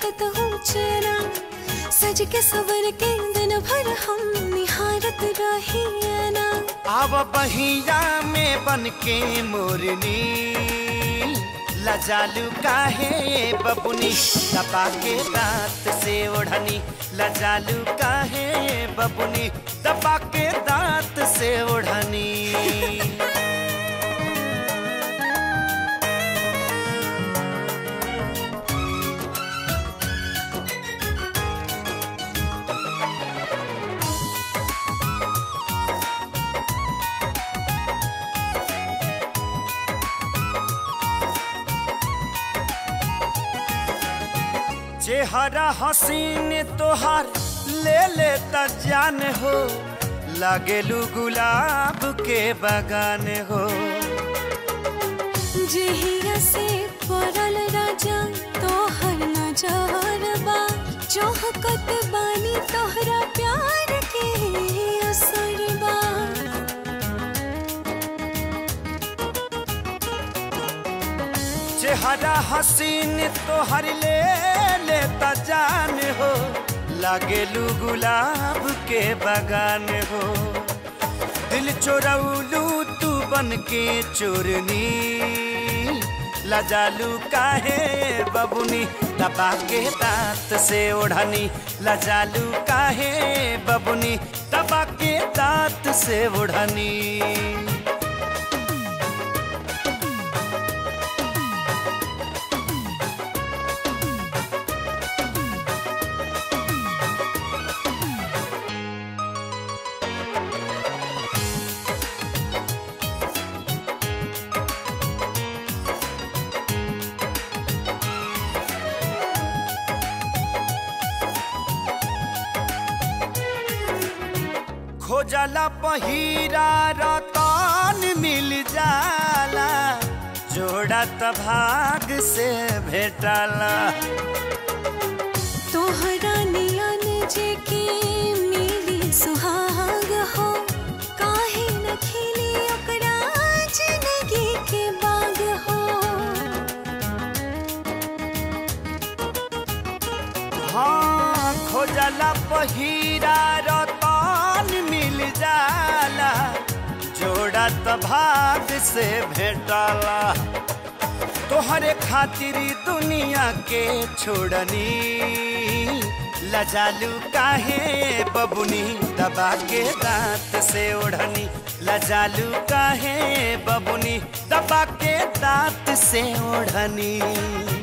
मिलत हूँ चेना सज के सवर के दिन भर हम निहारत रही ना आव बहिया में बन के मोरनी लजालू काहे बबुनी दबा के दांत से ओढ़नी लजालू काहे बबुनी दबा के दांत से ओढ़नी चेहरा हसीन तोहार ले ले त जान हो लागेलू गुलाब के बगान हो जेहिया से पड़ल राजा तोहर नजर बा चौहकत बानी तोहरा प्यार के असर बा चेहरा हसीन तोहर ले ले त जान हो लागेलू गुलाब के बगान हो दिल चोरौलू तू बन के चोरनी लजालू काहे बबुनी दबा के दांत से ओढ़नी लजालू काहे बबुनी दबा के दांत से ओढ़नी खोजला पहिरा रतन मिल जाला जोड़ा त भाग से भेटला तोहरा नियन जे के मिली सुहाग हो काहे न खिली ओकरा जिंदगी के बाग हो हाँ खोजला पहिरा रतन मिल जाला जोड़ा त भाग से भेटला तोहरे खातिर दुनिया के छोड़नी लजालू काहे बबुनी दबा के दांत से ओढ़नी लजालू काहे बबुनी दबा के दांत से ओढ़नी